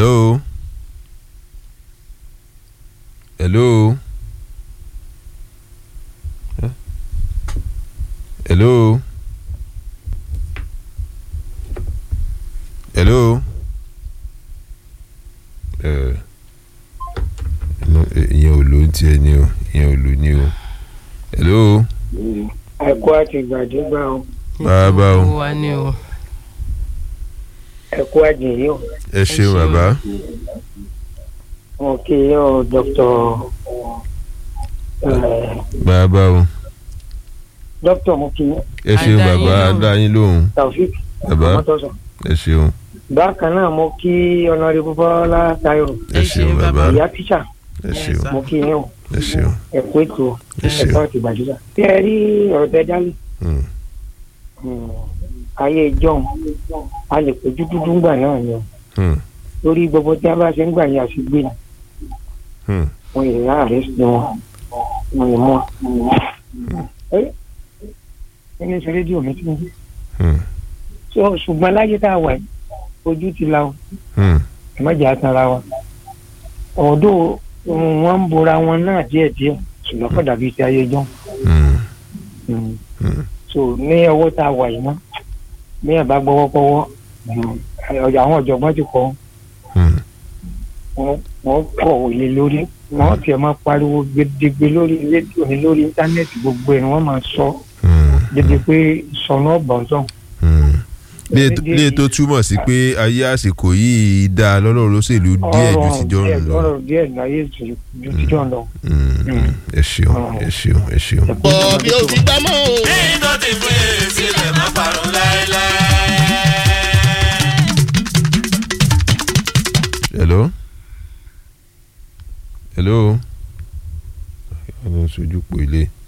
hello hello Huh? hello hello ẹ ìyẹn ò ló ń tiẹ̀ ni o ìyẹn ò ló ní o hello ẹkọ àti ìgbàdégbà o bàbá o Gbogbo wa ni o. ẹkọ àjèyí o ẹ ṣeun bàbá wọn kì í ọ dr bàbá o dr mo kì í ẹ ṣeun Adá yín bàbá lóhùn. adá yín lóhùn taofik bàbá ọmọtọsọ ẹ ṣeun bákan náà mo kí ọ̀nàrẹ́bù bọ́lá tayo ẹ Ẹ ṣeun ṣeun bàbá ìyá tíṣà ẹ ṣeun mo kí yín o ẹ ṣeun ẹkọ ètò ẹ ṣeun ẹkọ àti ìgbàdégbà tí ẹ rí ọ̀rọ̀ tẹ dálé Hmm, ayé john a lè péjú dúdú ńgbà náà ni o hmm, lórí gbogbo tí a bá ṣe ń gbà yẹn àṣìgbè ni hmm, wọn yìí rà rẹ sí wọn wọn yìí mọ ẹ ẹni sọ rédíò mi ti ń gbé hmm, so ṣùgbọ́n láyé tá a wà yìí ojú ti la o hmm, ẹ má jẹ́ àtàrà wa ọ̀dọ́ wọn ń bora wọn náà díẹ̀díẹ̀ ṣùgbọ́n kò dàbí ti ayé jọ́ hmm, Mm. hmm. so ní ọwọ́ tá a wà yìí mọ́ bí ẹ̀ bá gbọ́wọ́ pọ́wọ́ ọjà àwọn ọ̀jọ̀gbọ́n ti kọ́ Hmm. wọn wọn kọ̀ òye lórí wọn tiẹ̀ máa pariwo gbẹdẹgbẹ lórí rédíò ní lórí íńtánẹ́ẹ̀tì gbogbo ẹ̀ ni wọ́n máa sọ Hmm. dédé pé sọnù ọ̀bọ̀n sàn. Hmm. lè lè tó túmọ̀ sí pé ayé àsìkò yìí dá lọ́nà olóṣèlú díẹ̀ ju ti jọ ń lọ. ọ̀rọ̀ díẹ̀ láyé ju ti jọ ń lọ. Hmm, ẹ ṣeun ẹ ṣeun ẹ ṣeun. bọ̀ bí o ti gbá mọ́ o. ní tó ti fún èyí sílẹ̀ má parun láéláé. hello hello ọ̀nà sojú pò ilé.